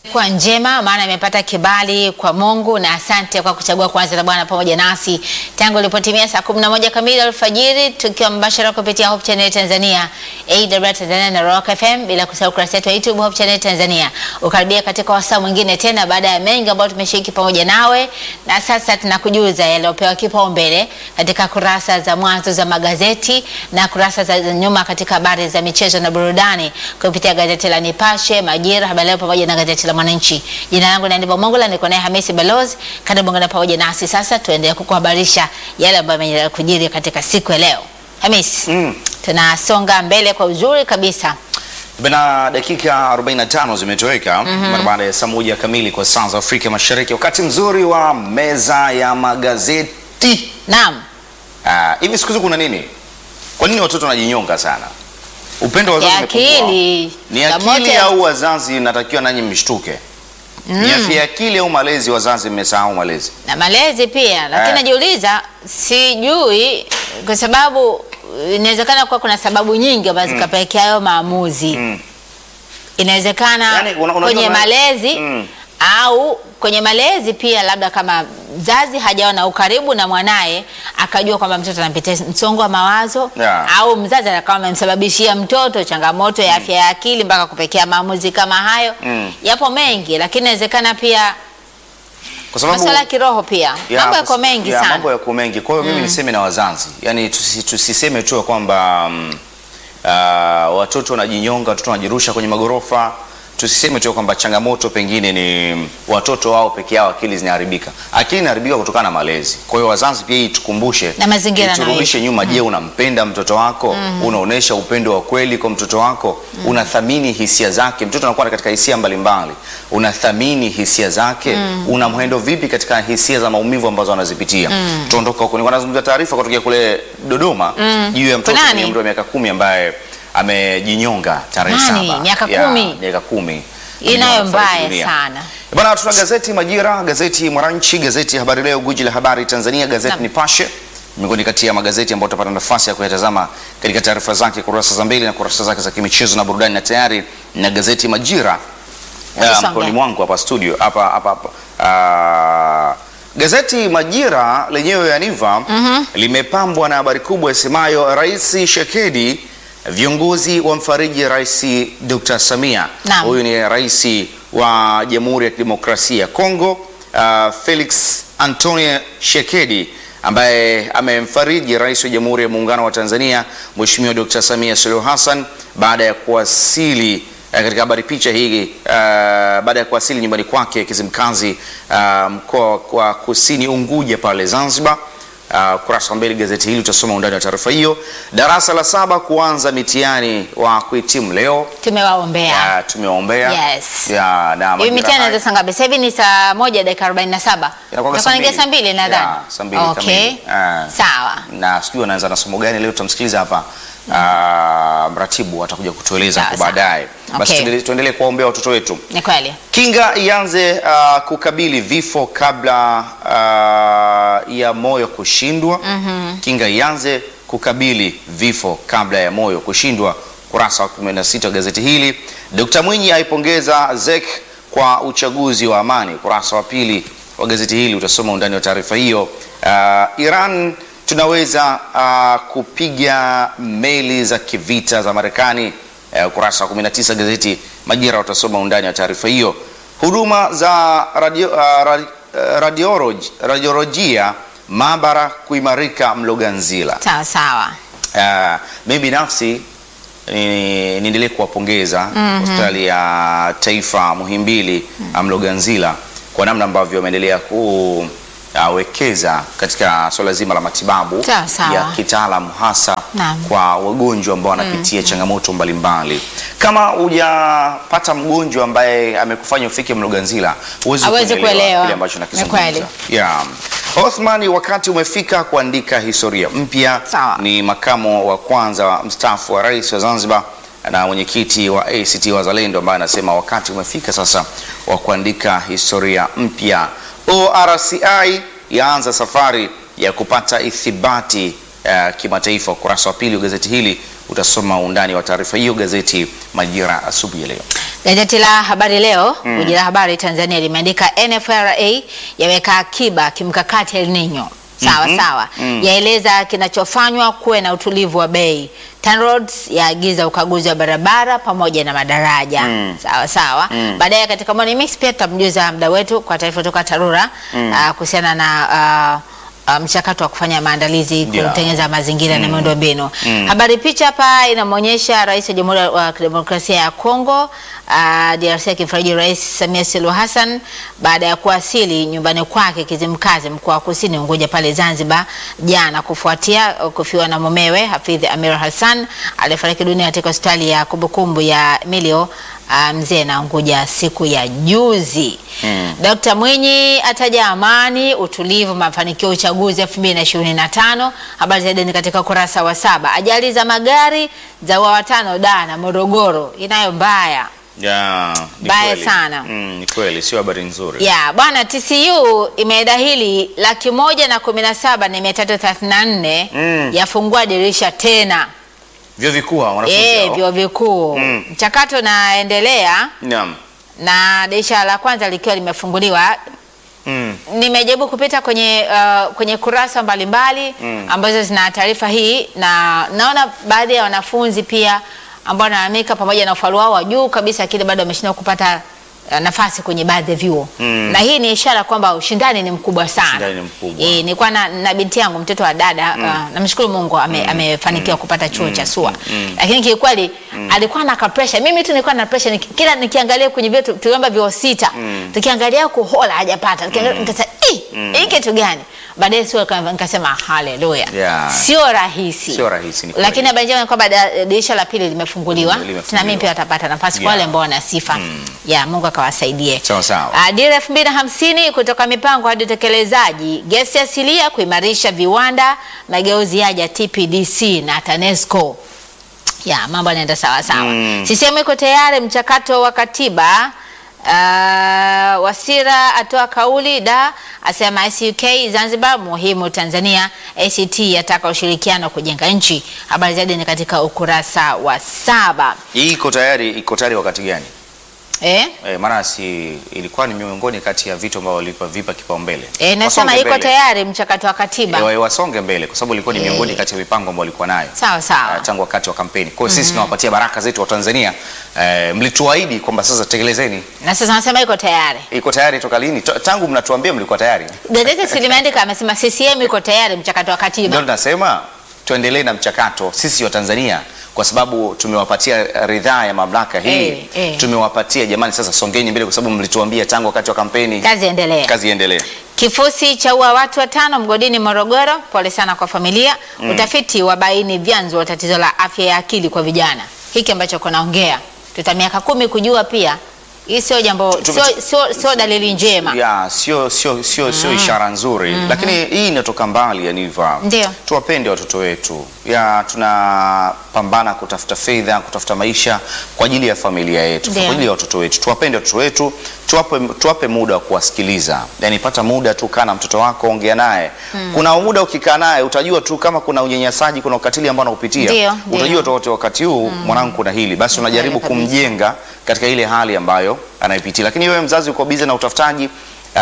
Kwa njema maana imepata kibali kwa Mungu na asante kwa kuchagua kuanza na Bwana pamoja nasi tangu ilipotimia saa 11 kamili alfajiri, tukiwa mbashara kupitia Hope Channel Tanzania, AWR Tanzania na Rock FM, bila kusahau kurasa yetu ya YouTube Hope Channel Tanzania. Ukaribia katika wasaa mwingine tena baada ya mengi ambayo tumeshiriki pamoja nawe, na sasa tunakujuza yaliyopewa kipaumbele katika kurasa za mwanzo za magazeti na kurasa za nyuma katika habari za michezo na burudani kupitia gazeti la Nipashe, Majira, Habari Leo pamoja na gazeti la Mwananchi. Jina langu ni Andiba Mongola, niko naye Hamisi Balozi. Karibu ngana pamoja nasi sasa, tuendelee kukuhabarisha yale ambayo yameendelea kujiri katika siku ya leo. Hamisi, Mm. tunasonga mbele kwa uzuri kabisa. Bana, dakika 45 zimetoweka mara baada ya saa moja kamili kwa saa za Afrika Mashariki, wakati mzuri wa meza ya magazeti. Naam, Ah, hivi siku hizi kuna nini? Kwa nini watoto wanajinyonga sana? Upendo wa wazazi ya umepungua. akili Ni changamoto akili ya- au wazazi natakiwa nanyi mshtuke? Ni afya ya akili au malezi? Wazazi mmesahau malezi. na malezi pia, lakini Eh. najiuliza, sijui kwa sababu inawezekana kuwa kuna sababu nyingi ambazo zikapelekea hayo maamuzi Mm. inawezekana Yaani, una- unajua kwenye ma- malezi Mm. au kwenye malezi pia, labda kama mzazi hajawa na ukaribu na mwanaye akajua kwamba mtoto anapitia msongo wa mawazo Yeah. au mzazi akawa amemsababishia mtoto changamoto ya afya ya akili mpaka kupekea maamuzi kama hayo. Mm. Yapo mengi, lakini inawezekana pia Kwa sababu masuala ya kiroho pia Ya, mambo kwa- yako mengi ya, sana. Mambo yako mengi. Kwa hiyo mimi niseme na wazazi, yaani tusi, tusiseme tu ya kwamba mm, ah, watoto wanajinyonga, watoto wanajirusha kwenye magorofa. Tusiseme tu ya kwamba changamoto pengine ni watoto wao peke yao, akili zinaharibika. Akili inaharibika kutokana na malezi. Kwa hiyo wazazi pia hii tukumbushe Na mazingira iturudishe nyuma. Je, unampenda mtoto wako? Unaonesha upendo wa kweli kwa mtoto wako? Unathamini hisia zake? Mtoto anakuwa katika hisia mbalimbali, unathamini hisia zake? Unamhendo vipi katika hisia za maumivu ambazo anazipitia? Tuondoka huko, nilikuwa nazungumza taarifa kutokea kule Dodoma juu ya mtoto Kunani? mwenye umri wa miaka kumi ambaye amejinyonga tarehe Nani? saba Miaka Ya, kumi? miaka kumi Hii nayo Amefariki mbaya dunia. sana. Bwana, tuna gazeti Majira, gazeti Mwananchi, gazeti Habari Leo, guji la habari Tanzania, gazeti Naam. Nipashe, miongoni kati ya magazeti ambayo utapata nafasi ya kuyatazama katika taarifa zake kurasa za mbele na kurasa zake za kimichezo na burudani, na tayari na gazeti Majira Hebu uh, songa. mkononi mwangu hapa studio hapa hapa hapa. Ah, gazeti Majira lenyewe Yaniva limepambwa na habari kubwa isemayo Rais Shekedi, viongozi wamfariji Rais Dr. Samia. Naam. Huyu ni rais wa Jamhuri ya Kidemokrasia ya Kongo ah, Felix Antonio Shekedi ambaye amemfariji rais wa Jamhuri ya Muungano wa Tanzania Mheshimiwa Dr. Samia Suluhu Hassan baada ya kuwasili eh, katika habari picha hii uh, baada ya kuwasili nyumbani kwake Kizimkazi uh, mkoa wa Kusini Unguja pale Zanzibar. Uh, kurasa wa mbele gazeti hili utasoma undani wa taarifa hiyo. Darasa la saba kuanza mitihani wa kuhitimu leo. Tumewaombea. Ya, tumeombea Yes. ya, na Hivi majira mitihani haya- inaanza saa ngapi? Sasa hivi ni saa moja dakika 47. Inakuwa Itakuwa saa inaingia mbili. saa mbili nadhani. Ya, saa mbili Okay. kamili. Ah. Sawa. na sijui anaanza na somo gani leo, tutamsikiliza hapa ah, mratibu atakuja kutueleza Sawa, hapo sawa. baadaye. Basi Okay. tuendelee- tuendelee kuwaombea watoto wetu. Ni kweli. Kinga ianze ah, kukabili vifo kabla ah, ya moyo kushindwa. Kinga ianze kukabili vifo kabla ya moyo kushindwa, kurasa wa 16 wa gazeti hili. Dkt. Mwinyi aipongeza ZEC kwa uchaguzi wa amani, kurasa wa pili wa gazeti hili utasoma undani wa taarifa hiyo. Ah, Iran tunaweza ah, kupiga meli za kivita za Marekani eh, ukurasa wa 19 gazeti Majira utasoma undani wa taarifa hiyo. Huduma za radio, uh, radi, uh, radiology, radiolojia maabara kuimarika Mloganzila. Sawa sawa. Uh, mimi binafsi ni- niendelee kuwapongeza hospitali ya taifa Muhimbili Mloganzila kwa namna ambavyo wameendelea kuwekeza katika swala zima la matibabu Sawa, sawa. ya kitaalamu hasa Naam. kwa wagonjwa ambao wanapitia changamoto mbalimbali. Kama hujapata mgonjwa ambaye amekufanya ufike Mloganzila, huwezi Hawezi kuelewa kuelewa. kile ambacho Ni nakizungumza. kweli. Yeah. Othman, wakati umefika kuandika historia mpya. Sawa. Ni makamo wa kwanza wa mstaafu wa rais wa Zanzibar na mwenyekiti wa ACT Wazalendo ambaye anasema wakati umefika sasa wa kuandika historia mpya. ORCI yaanza safari ya kupata ithibati uh, kimataifa. Ukurasa wa pili wa gazeti hili utasoma undani wa taarifa hiyo gazeti Majira asubuhi ya leo. Gazeti la Habari Leo, gwiji la habari Tanzania limeandika NFRA yaweka akiba kimkakati El Nino. Sawa Mhm. sawa, Mm. yaeleza kinachofanywa kuwe na utulivu wa bei. TANROADS yaagiza ukaguzi wa barabara pamoja na madaraja. Mm. Sawa sawa. Mm. Baadaye katika Morning Mix pia tutamjuza mda wetu kwa taarifa kutoka TARURA ah, kuhusiana na ah, ah, mchakato wa kufanya maandalizi Yeah. kutengeneza mazingira na miundombinu. Mm. Habari picha hapa inamwonyesha Rais wa Jamhuri ya Kidemokrasia ya Kongo uh, DRC akimfariji Rais Samia Suluhu Hassan baada ya kuwasili nyumbani kwake Kizimkazi, mkoa wa Kusini Unguja pale Zanzibar jana, kufuatia uh, kufiwa na mumewe Hafidh Amir Hassan aliyefariki dunia katika hospitali ya kumbukumbu ya Milio uh, Mzee na Unguja siku ya juzi. Mm. Dkt. Mwinyi ataja amani, utulivu, mafanikio ya uchaguzi 2025. Habari zaidi ni katika ukurasa wa saba. Ajali za magari za wa watano da na Morogoro inayo mbaya Ya, ni Baya kweli. sana. Mm, ni kweli, sio habari nzuri. ya bwana. TCU imedahili laki moja na kumi na saba na mia tatu thelathini na nne Mm. yafungua dirisha tena Vyuo vikuu hawa wanafunzi eh, hao. vyuo vikuu. Mm. Mchakato unaendelea Naam. na dirisha la kwanza likiwa limefunguliwa Mm. nimejaribu kupita kwenye uh, kwenye kurasa mbalimbali Mm. ambazo zina taarifa hii, na naona baadhi ya wanafunzi pia ambao wanalalamika pamoja na ufaulu wao wa juu kabisa, lakini bado wameshindwa kupata uh, nafasi kwenye baadhi ya vyuo Mm. na hii ni ishara kwamba ushindani ni mkubwa sana. Ushindani ni mkubwa. Eh, nilikuwa na, na binti yangu mtoto wa dada uh, namshukuru Mungu ame, amefanikiwa kupata chuo cha SUA lakini kiukweli alikuwa na ka pressure. Mimi tu nilikuwa na pressure niki, kila nikiangalia kwenye vyetu tuliomba vyuo sita tukiangalia kuhola hajapata tukiangalia nikasema eh hii kitu gani baadaye sio nikasema haleluya Yeah. sio rahisi Sio rahisi, ni kweli. lakini habari njema ni kwamba da- dirisha la pili limefunguliwa Limefunguliwa. na mimi pia watapata nafasi kwa Yeah. wale ambao wana sifa ya Mungu akawasaidie Sawa sawa. Ah, Dira elfu mbili na hamsini kutoka mipango hadi utekelezaji, gesi asilia kuimarisha viwanda, mageuzi yaja TPDC na TANESCO. Ya mambo yanaenda sawa sawa. Mm. CCM iko tayari mchakato wa katiba. Uh, Wasira atoa kauli da asema SUK Zanzibar muhimu Tanzania. ACT yataka ushirikiano kujenga nchi. Habari zaidi ni katika ukurasa wa saba. Hii iko tayari, iko tayari wakati gani? Eh? Eh, maana si ilikuwa ni miongoni kati ya vitu ambavyo walipa vipa kipaumbele. Eh, nasema Wasonge iko mbele. tayari mchakato wa katiba. Eh, wa- wasonge mbele kwa sababu ilikuwa ni Eh. miongoni kati ya mipango ambayo walikuwa nayo. Sawa sawa. uh, tangu wakati wa kampeni. Kwa hiyo sisi tunawapatia baraka zetu wa Tanzania. Uh, mlituahidi kwamba sasa tekelezeni. na sasa wanasema iko tayari. Iko tayari toka lini? To- Tangu mnatuambia mlikuwa tayari. Gazeti si limeandika, amesema CCM iko tayari mchakato wa Ndio katiba. tunasema tuendelee na mchakato sisi wa Tanzania kwa sababu tumewapatia ridhaa ya mamlaka hii. Eh, eh. Tumewapatia jamani, sasa songeni mbele kwa sababu mlituambia tangu wakati wa kampeni. Kazi endelee. Kazi iendelee. Kifusi cha ua watu watano mgodini Morogoro. Pole sana kwa familia. Utafiti wabaini vyanzo wa tatizo la afya ya akili kwa vijana. Hiki ambacho kunaongea tuta miaka kumi kujua pia. Hii sio jambo, Tume- sio, sio, sio dalili njema. ya sio sio sio sio ishara nzuri lakini hii inatoka mbali Yaniva. Ndio. Tuwapende watoto wetu, ya tunapambana kutafuta fedha, kutafuta maisha kwa ajili ya familia yetu, Ndio. kwa ajili ya watoto wetu. Tuwapende watoto wetu, tuwape, tuwape muda wa kuwasikiliza. Yani pata muda tu, kaa na mtoto wako, ongea naye. Kuna muda ukikaa naye utajua tu kama kuna unyanyasaji, kuna ukatili ambao anakupitia, Ndio, ndio. utajua tu wote wakati huu mwanangu kuna hili, basi unajaribu Kweli kabisa. kumjenga katika ile hali ambayo anaipitia. Lakini wewe mzazi uko bize na utafutaji Uh,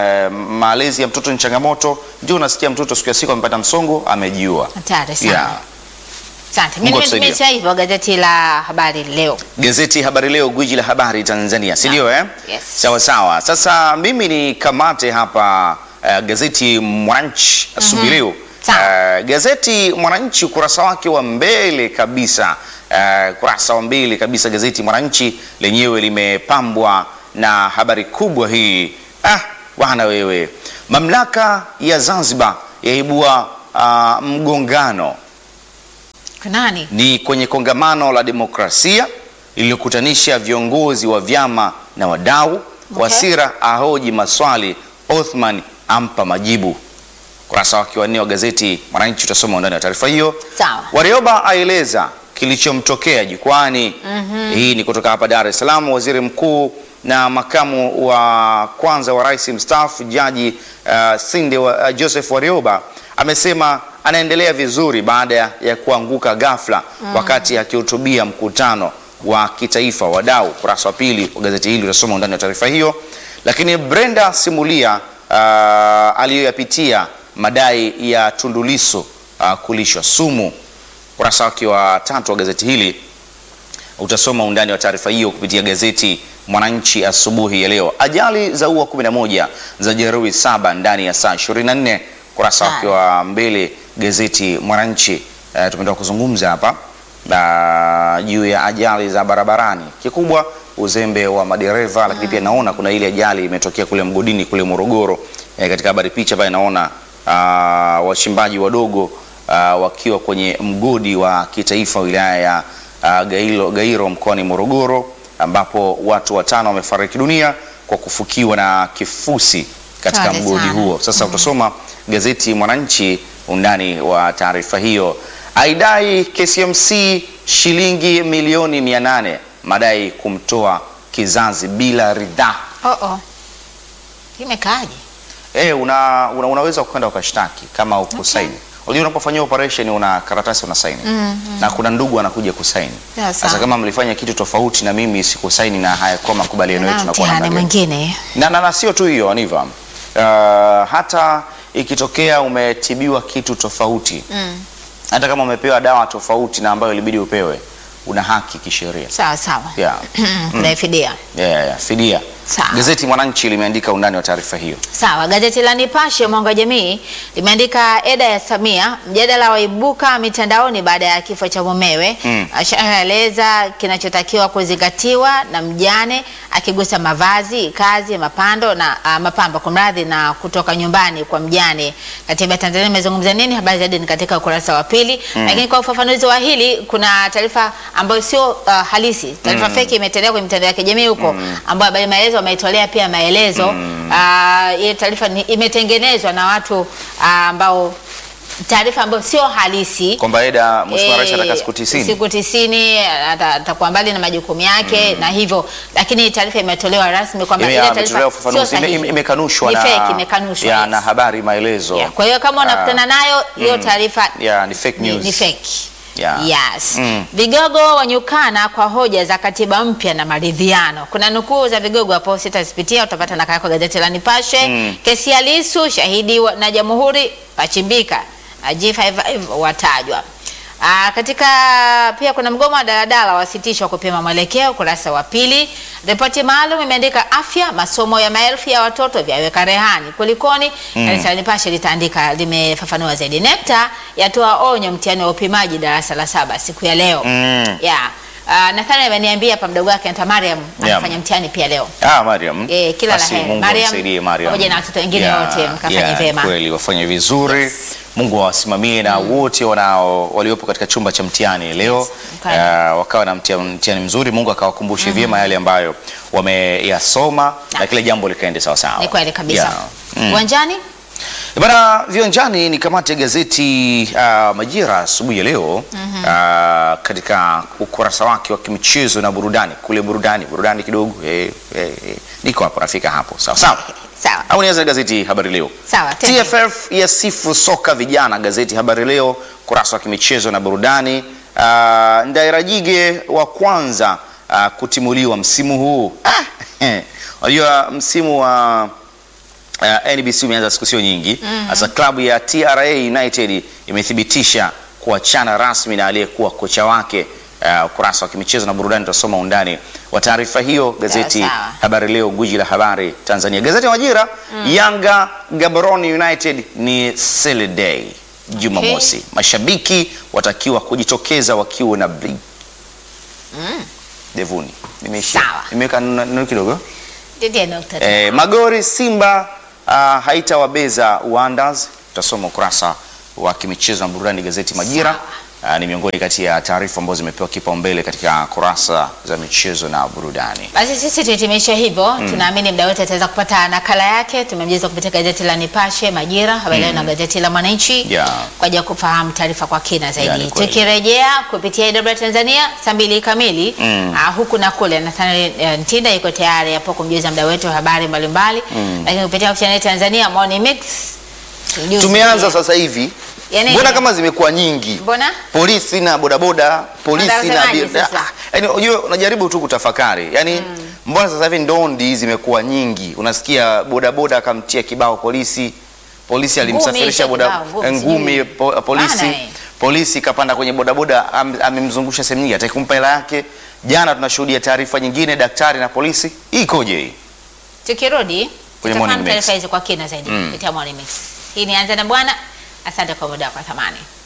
malezi ya mtoto ni changamoto, ndio unasikia mtoto siku ya siku amepata msongo, amejiua. Hatari sana. Yeah. Asante. Mungu Mimi atusaidie. nimesha hivyo gazeti la habari leo. Gazeti Habari Leo, gwiji la habari Tanzania, si ndio eh? Yes. Sawa sawa. Sasa mimi ni kamate hapa uh, gazeti Mwananchi asubuhi leo. Sawa. Uh, gazeti Mwananchi ukurasa wake wa mbele kabisa, uh, kurasa wa mbele kabisa, gazeti Mwananchi lenyewe limepambwa na habari kubwa hii. Ah, bwana wewe, mamlaka ya Zanzibar yaibua uh, mgongano Kunani? ni kwenye kongamano la demokrasia lililokutanisha viongozi wa vyama na wadau. Wasira ahoji maswali, Othman ampa majibu. Kurasa wake wa nne wa gazeti Mwananchi utasoma undani wa taarifa hiyo. Sawa. Warioba aeleza kilichomtokea jukwani. Hii ni kutoka hapa Dar es Salaam. Waziri Mkuu na makamu wa kwanza wa rais mstaafu Jaji uh, Sinde wa, uh, Joseph Warioba amesema anaendelea vizuri baada ya, ya kuanguka ghafla wakati akihutubia mkutano wa kitaifa wadau. Ukurasa wa pili wa gazeti hili utasoma undani wa taarifa hiyo. Lakini Brenda simulia uh, aliyoyapitia madai ya Tundu Lissu uh, kulishwa sumu. Ukurasa wake wa tatu wa gazeti hili utasoma undani wa taarifa hiyo kupitia gazeti Mwananchi asubuhi ya leo. Ajali za ua 11 za jeruhi saba ndani ya saa 24, ukurasa wake wa mbele gazeti Mwananchi. Uh, tumetoka kuzungumza hapa na juu ya ajali za barabarani, kikubwa uzembe wa madereva, lakini pia naona kuna ile ajali imetokea kule mgodini kule Morogoro. Eh, katika habari picha pale naona uh, wachimbaji wadogo uh, wakiwa kwenye mgodi wa kitaifa wilaya ya uh, Gairo, Gairo mkoani Morogoro ambapo watu watano wamefariki dunia kwa kufukiwa na kifusi katika Pole mgodi sana. huo. Sasa utasoma gazeti Mwananchi undani wa taarifa hiyo. Aidai KCMC shilingi milioni 800 madai kumtoa kizazi bila ridhaa. Oh, oh. Imekaaje? Eh, una, una, unaweza kwenda ukashtaki kama ukusaini. Unajua unapofanyia operation una karatasi una saini. Na kuna ndugu anakuja kusaini. Sawa, Sasa sawa. kama mlifanya kitu tofauti na mimi sikusaini na hayakuwa makubaliano yetu Na tunakuwa mtihani namna gani? mwingine. na, na, na sio tu hiyo Aniva, uh, hata ikitokea umetibiwa kitu tofauti hata kama umepewa dawa tofauti na ambayo ilibidi upewe, una haki kisheria Sawa sawa. yeah. Kuna fidia. Yeah, yeah, fidia. Sawa. Gazeti Mwananchi limeandika undani wa taarifa hiyo. Sawa, gazeti la Nipashe mwanga wa jamii limeandika eda ya Samia, mjadala waibuka mitandaoni baada ya kifo cha mumewe. Mm. Ashaeleza kinachotakiwa kuzingatiwa na mjane, akigusa mavazi, kazi, mapando na uh, mapambo kumradhi, na kutoka nyumbani kwa mjane. Katiba ya Tanzania imezungumza nini? Habari zaidi ni katika ukurasa wa pili. Lakini kwa ufafanuzi wa hili, kuna taarifa ambayo sio uh, halisi, taarifa feki imetolewa kwenye mitandao ya kijamii huko, ambayo habari maelezo wameitolea pia maelezo Ah, ile taarifa ni- imetengenezwa na watu ah, ambao taarifa ambayo sio halisi Kwamba Eda Mheshimiwa Rais Eh, ataka siku 90. siku tisini ata- atakuwa mbali na majukumu yake na hivyo, lakini taarifa imetolewa rasmi kwamba Ime- ile ametolewa taarifa sio ufafanuzi, ime- sahihi. ime- imekanushwa Ni na, fake, imekanushwa, ya, yes. na habari maelezo Yeah, Kwa hiyo kama unakutana nayo hiyo taarifa yeah, ni fake ni, news. ni fake. Yeah. Yes. Mm. Vigogo wanyukana kwa hoja za katiba mpya na maridhiano. Kuna nukuu za vigogo hapo sitazipitia, utapata nakala kwa gazeti la Nipashe. Mm. Kesi ya Lissu shahidi wa- na Jamhuri pachimbika. Na G55 watajwa. Aa, katika pia kuna mgomo wa daladala wasitishwa kupima mwelekeo, ukurasa wa pili. Ripoti maalum imeandika afya, masomo ya maelfu ya watoto vyaweka rehani. Kulikoni? Gazeti la Nipashe litaandika, limefafanua zaidi. NECTA yatoa onyo mtihani wa upimaji darasa la saba siku ya leo. Mm. Yeah. Uh, Nathani ameniambia hapa mdogo wake Anta Mariam Yeah. anafanya mtihani pia leo. Ah, Mariam. Eh, kila la Basi heri. Mungu Mariam, amsaidie Mariam. pamoja na watoto wengine wote, mkafanye vyema. Kweli wafanye vizuri. Yes. Mungu awasimamie na wote wanao waliopo katika chumba cha mtihani leo Yes, kweli. uh, wakawa na mtia- mtihani mzuri. Mungu akawakumbushe vyema yale ambayo wameyasoma na kile jambo likaende sawa sawa. Ni kweli kabisa. Yeah. Mm. Uwanjani? Bana viwanjani ni kamati ya gazeti uh, Majira asubuhi ya leo uh, katika ukurasa wake wa kimichezo na burudani kule burudani burudani kidogo eh, eh, eh. Niko hapo nafika hapo sawa sawa. Sawa. Au nianze na gazeti Habari Leo. Sawa, tende. TFF yasifu soka vijana, gazeti Habari Leo kurasa wa kimichezo na burudani. Uh, Ndairajige wa kwanza uh, kutimuliwa msimu huu. Ah, Unajua msimu wa uh, NBC umeanza siku sio nyingi. Sasa klabu ya TRA United imethibitisha kuachana rasmi na aliyekuwa kocha wake. Uh, ukurasa wa kimichezo na burudani utasoma undani wa taarifa hiyo gazeti Sawa, sawa. Habari Leo, guji la habari Tanzania. Gazeti ya Majira, Yanga Gaborone United ni sele day Jumamosi. Mashabiki watakiwa kujitokeza wakiwa na bli devuni. Nimeishia. Sawa. Nimeweka neno neno kidogo. Ndiye nukta. Eh, Magori Simba uh, haitawabeza Wonders. Utasoma ukurasa wa kimichezo na burudani gazeti Majira. Sawa. uh, ni miongoni kati ya taarifa ambazo zimepewa kipaumbele katika kurasa za michezo na burudani. Basi sisi tuhitimishe hivyo. Tunaamini mda wote ataweza kupata nakala yake. Tumemjeza kupitia gazeti la Nipashe, Majira, Habari Leo na gazeti la Mwananchi Yeah. kwa ajili ya kufahamu taarifa kwa kina Yeah, zaidi. ni kweli. Tukirejea kupitia IW Tanzania saa mbili kamili ah, huku na kule, Nathaniel eh, Ntinda yuko tayari hapo kumjuza mda wetu wa habari mbalimbali, lakini kupitia Hope Channel Tanzania Morning Mix tujuze Tumeanza pia. sasa hivi, Yaani- mbona kama zimekuwa nyingi? Mbona? polisi na bodaboda, polisi na Unasemaje abiria. sasa? Ah, Yaani unajua unajaribu tu kutafakari. Yaani mbona sasa hivi ndondi zimekuwa nyingi? Unasikia bodaboda akamtia kibao polisi, polisi alimsafirisha hicho boda kibao, ngumi, ngumi sijui. po, polisi Bana, eh. polisi kapanda kwenye bodaboda am- amemzungusha sehemu nyingi, hataki kumpa hela yake. Jana tunashuhudia taarifa nyingine, daktari na polisi. Hii ikoje hii? Tukirudi Kwenye tutafahamu Morning Mix. taarifa hizi kwa kina zaidi Mm. kupitia Morning Mix. Hii ni Anza na Bwana. Asante kwa muda wako wa thamani.